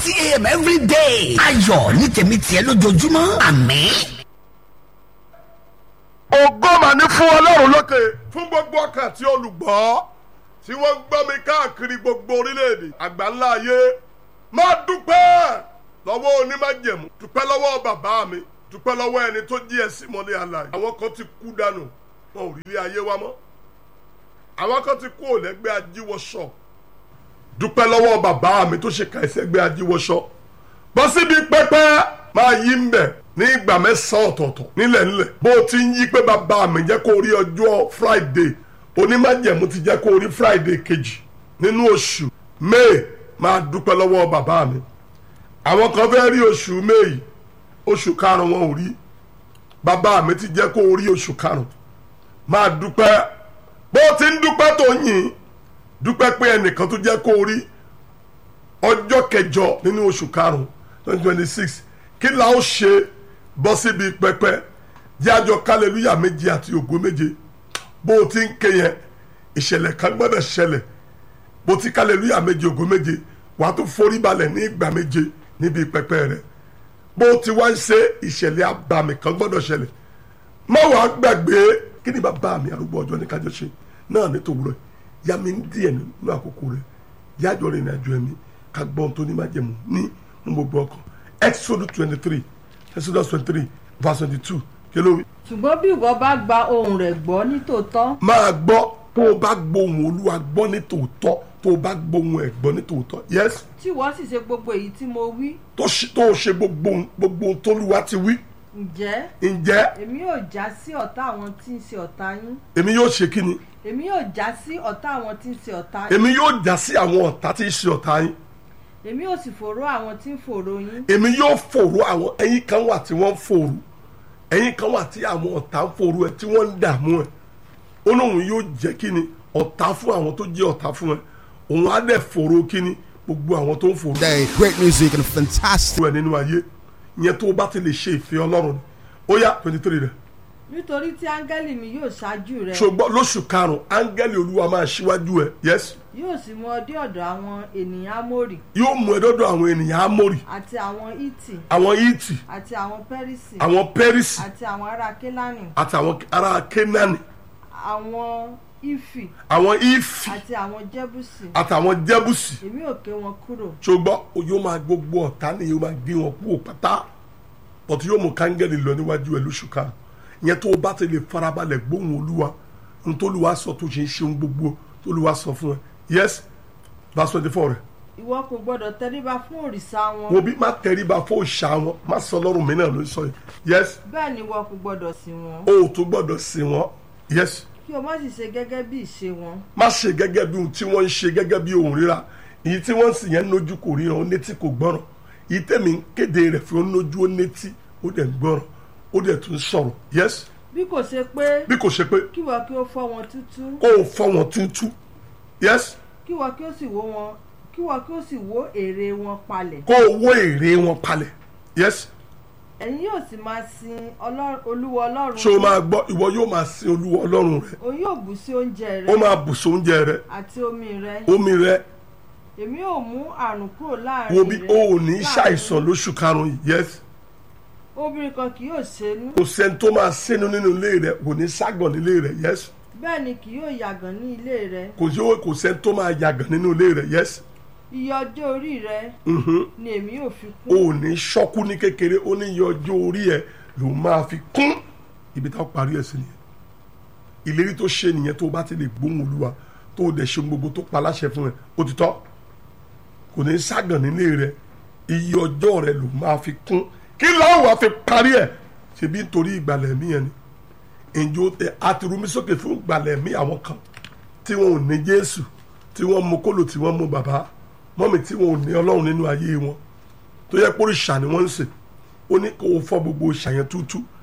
thirty a.m. every day. ayọ̀ ní tèmi tiẹ̀ lójoojúmọ́ àmín. ògo mà ní fún ọlọ́run lókè fún gbogbo ọkàn tí olùgbọ́ tí wọ́n ń gbọ́ mi káàkiri gbogbo orílẹ̀-èdè àgbáńlá ayé máa dúpẹ́ lọ́wọ́ onímájẹ̀mú dúpẹ́ lọ́wọ́ bàbá mi dúpẹ́ lọ́wọ́ ẹni tó jí ẹ sí mọ́lẹ̀ àlàyé àwọn kan ti kú dànù wọn ò rí ilé ayé wa mọ́ àwọn kan ti kú òlẹ́gbẹ́ ajíwọ́sọ dúpẹ́ lọ́wọ́ bàbá mi tó ṣe ka ẹsẹ̀gbẹ́ ajíwọ́sọ bọ́ síbi pẹ́pẹ́ máa yí ń bẹ̀ ní ìgbà mẹ́sàn-án ọ̀tọ̀ọ̀tọ̀ nílẹ̀ nílẹ̀ bó o ti ń yí pé bàbá mi jẹ́ kó rí ọjọ́ friday onímájẹ̀mú ti jẹ́ kó rí friday kejì nínú oṣù may máa dúpẹ́ lọ́wọ́ bàbá mi àwọn kan fẹ́ rí oṣù may oṣù karùn-ún wọn ò rí bàbá mi ti jẹ́ kó rí oṣù karùn-ún máa dúpẹ́ bó o ti ń dúpẹ́ tó yìn dúpẹ́ pé ẹnìkan tó jẹ́ kó rí ọjọ́ kẹjọ nínú oṣù karùn-ún twenty twenty six kí la ó ṣe bọ́ síbi pẹpẹ jẹ́ àjọ kálẹ̀lúyà méje àti ògo méje bó o ti ń ké yẹn ìṣẹ̀lẹ̀ kan gbọ́dọ̀ ṣẹlẹ̀ bó ti kálẹ̀lúyà méje ògo méje wàá tó forí balẹ̀ ní ìgbà méje níbi pẹpẹ rẹ bó o ti wá ń ṣe ìṣẹ̀lẹ̀ abàmì kan gbọ́dọ̀ ṣẹlẹ̀ má wàá gbàgbé kí ni bàbá mi arúgbó ọjọ́ ní kájọ ṣe náà ní tòwúrọ̀ yá mi ń díẹ̀ nínú àkókò rẹ̀ yájọ rìn ìrìnàjò ẹ̀mí ká gbọ́n tó ní májẹ̀mú ní mú gbogbo ọkàn exodus twenty three exodus twenty three verse twenty two kí ló wí. ṣùgbọ́n bí ìwọ bá gba ohùn rẹ̀ gbọ́ nítòótọ́ máa gbọ́ tó o bá gbóhùn olúwa gbọ́ ní tòótọ́ tó o bá gbóhùn ẹ̀ gbọ́ ní tòótọ́ yes tí ìwọ sì ṣe gbogbo èyí tí mo wí tó ṣe- tó o ṣe gbogbo ohun- gbogbo ohun tólúwa ti wí ǹjẹ́ ǹjẹ́ èmi yóò já sí ọ̀tá àwọn tí ń ṣe ọ̀tá yín èmi yóò ṣe kí ni èmi yóò já sí ọ̀tá àwọn tí ń ṣe ọ̀tá yín èmi yóò já sí àwọn ọ̀tá tí ń ṣe ọ̀tá yín èmi yóò sì fòró àwọn tí ń fòró yín èmi yóò fòrò àwọn ẹ̀yin kan wà tí wọ́n ń fòrò ẹ̀yin kan wà tí àwọn ọ̀tá ń fòrò ẹ̀ tí wọ́n ń dààmú ẹ̀ ó lóun yóò jẹ́ kí ni ọ̀tá fún àwọn tó jẹ́ ọ̀tá fún ẹ òun á dẹ̀ fòrò kí ni gbogbo àwọn tó ń fòrò Day, great music and fantastic. ẹ̀ nínú ayé ìyẹn tó o bá ti lè ṣe ìfẹ́ ọlọ́run ni ó yá twenty three rẹ̀ nítorí tí áńgẹ́lì mi yóò ṣáájú rẹ ṣùgbọ́n lóṣù karùn-ún áńgẹ́lì olúwa máa ṣíwájú ẹ̀ yes yóò sì mú ọ dé ọ̀dọ̀ àwọn ènìyàn amórì yóò mú ẹ dọ́dọ̀ àwọn ènìyàn amórì àti àwọn ítì àwọn ìtì àti àwọn pẹ́rísì àwọn pẹ́rísì àti àwọn ará kélánì àti àwọn ará kénáni àwọn ífì àwọn ìfì àti àwọn jẹ́bùsì àtàwọn jẹ́bùsì èmi ò ké wọn kúrò ṣùgbọ́n yóò máa gbogbo ọ̀tá ni yóò máa gbé wọn kú pátá bọ̀tú yóò mú kángẹ́lì lọ níwájú ẹ̀ lóṣù kan ìyẹn tó o bá ti lè farabalẹ̀ gbóhùn olúwa ohun tó olúwa sọ tó ṣe ń ṣe ohun gbogbo tó olúwa sọ fún ẹ yes verse twenty four rẹ̀ ìwọ kò gbọdọ̀ tẹríba fún òrìṣà wọn wo bí má tẹríba fún òòṣà wọn má sọ lọ́rùn mi náà ló sọ yìí yes bẹ́ẹ̀ ni ìwọ kò gbọdọ̀ sìn wọn o ò tún gbọ́dọ̀ sìn wọ́n yes kí o má sì ṣe gẹ́gẹ́ bí ìṣe wọn má ṣe gẹ́gẹ́ bí ohun tí wọ́n ń ṣe gẹ́gẹ́ bí ohun ríra èyí tí wọ́n sì yẹn lójú kò ríran ó létí kò gbọ́ràn èyí tẹ̀mí ń kéde rẹ̀ fi ó lójú ó létí ó dẹ̀ ń gbọ́ràn ó dẹ̀ tún sọ̀rọ̀ yes bí kò ṣe pé bí kò ṣe pé kí ìwọ kí o fọ́ wọn tútú kó o fọ́ wọn tútú yes kí ìwọ kí o sì wó wọn kí ìwọ kí o sì wó èrè wọn palẹ̀ kó o wó èrè wọn palẹ̀ yes ẹ̀yin yóò sì máa sin Ọlọ́run- olúwa ọlọ́run ṣé o máa gbọ́ ìwọ yóò máa sin olúwa ọlọ́run rẹ òun yóò bù sí oúnjẹ rẹ ó máa bùsùn oúnjẹ rẹ àti omi rẹ omi rẹ èmi yóò mú àrùn kúrò láàrin wo bí rẹ o ò ní láàrin ṣàìsàn lóṣù karùn-ún yìí yes obìnrin kan kì yóò ṣẹ́nu kò sẹ́ni tó máa sínú nínú ilé rẹ kò ní ságàn nílé rẹ yes bẹ́ẹ̀ ni kì yóò yàgàn ní ilé rẹ kò sí kò sẹ́ni tó máa yàgàn nínú ilé rẹ yes iye ọjọ́ orí rẹ mhm. ni èmi yóò fi o kún ò ní ṣọ́kú ní kékeré ó ní iye ọjọ́ orí ẹ ló máa fi kún ibi táwọn parí ẹ̀ sí nìyẹn ìlérí tó ṣe nìyẹn tó o bá ti lè gbóhùn olúwa tó o dẹ̀ ṣe ohun gbogbo tó pa láṣẹ fún ẹ ó ti tọ́ kò ní ságàn nílé rẹ iye ọjọ́ rẹ ló máa fi kún kí lọ́wọ́ wàá fi parí ẹ̀ ṣebí nítorí ìgbàlẹ̀ mí yẹn ni ìjọ àtìrúmi sókè fún ìgbàlẹ̀ mí àwọn kan tí wọn ò ní jésù tí wọ́n mú kólò tí wọ́n mú bàbá mọ́mì tí wọn ò ní ọlọ́run nínú ayé wọn tó yẹ pé òrìṣà ni wọ́n ń sè ó ní kó o fọ́ gbogbo òòṣà yẹn tútú